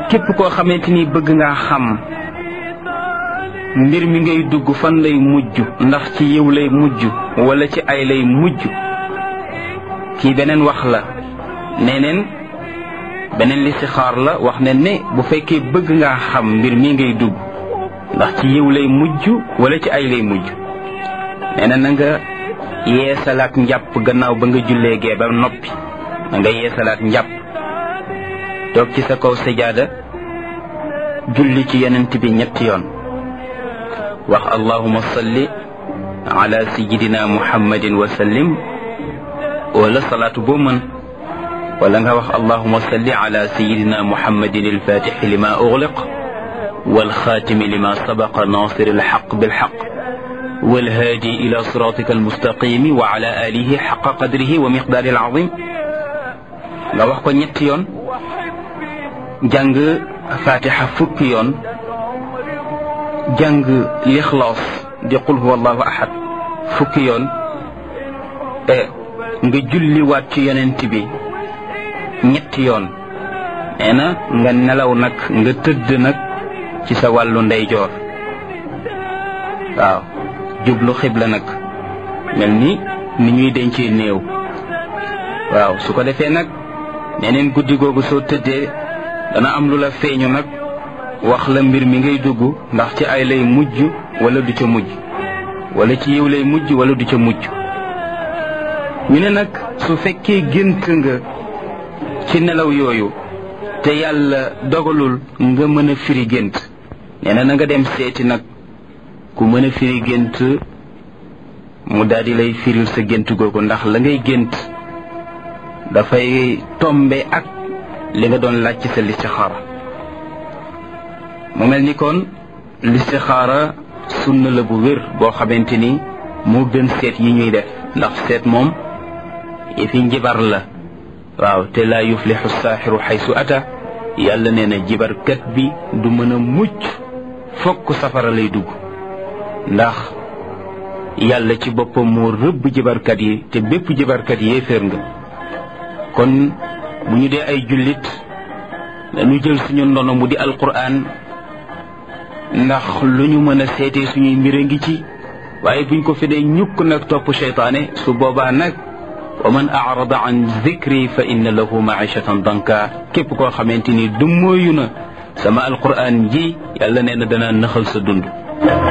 képp koo xamante ni bëgg ngaa xam mbir mi ngay dugg fan lay mujj ndax ci yiw lay mujj wala ci ay lay mujj kii beneen wax la neneen beneen listixaar la wax ne ne bu fekkee bëgg ngaa xam mbir mi ngay dugg ndax ci yiw lay mujj wala ci ay lay mujj nee na na nga yeesalaat njàpp gannaaw ba nga jullee gee ba noppi na nga yeesalaat njàpp toog ci sa kaw sajaada julli ci yonent bi ñetti yoon wax allahuma salli ala sayidina muhammadin wa sallim wala salaatu boo mën wala nga wax allahuma salli ala sayidina muhammadin alfatixi lima ugliq والخاتم لما سبق ناصر الحق بالحق والهادي إلى صراطك المستقيم وعلى آله حق قدره ومقداره العظيم nga wax ko ñetti yoon jàng fatiha fukki yoon jàng lixlaas di qul huwa allahu ahad fukki yoon e nga julliwaat ci yonent bi ñetti yoon nee na nga nelaw nag nga tëdd nag ci sa wàllu ndeyjoor waaw jublu xibla nag mel ni ni ñuy dencee néew waaw su ko defee nag neneen guddi googu soo tëddee dana am lu la feeñu nag wax la mbir mi ngay dugg ndax ci ay lay mujj wala du ca mujj wala ci yiw lay mujj wala du ca mujj ñu ne nag su fekkee gént nga ci nelaw yooyu te yàlla dogalul nga mën a firi gént nee na na nga dem seeti nag ku mën a firi gént mu daal di lay firil sa gént googu ndax la ngay gént dafay tombe ak li nga doon laaj ci sa listixaara mu mel ni kon listixaara sunna la bu wér boo xamante ni moo gën seet yi ñuy def ndax seet moom yi fi njibar la waaw te laa yuflixu saaxiru xaysu ata yàlla nee na jibarkat bi du mën a mucc fokk safara lay dugg ndax yàlla ci boppam moo rëbb jibarkat yi te bépp jibarkat yéeféer nga kon bu ñu dee ay jullit dañu jël suñu ndono mu di alquran ndax lu ñu mën a seetee suñuy mbir a ngi ci waaye buñ ko fi dee ñukk nag topp seytaane su boobaa nag wa man arada an zikri fa inna lahu maishatan danka képp koo xamante ni du mooyu na sama alquran ji yàlla nee na dana naxal sa dund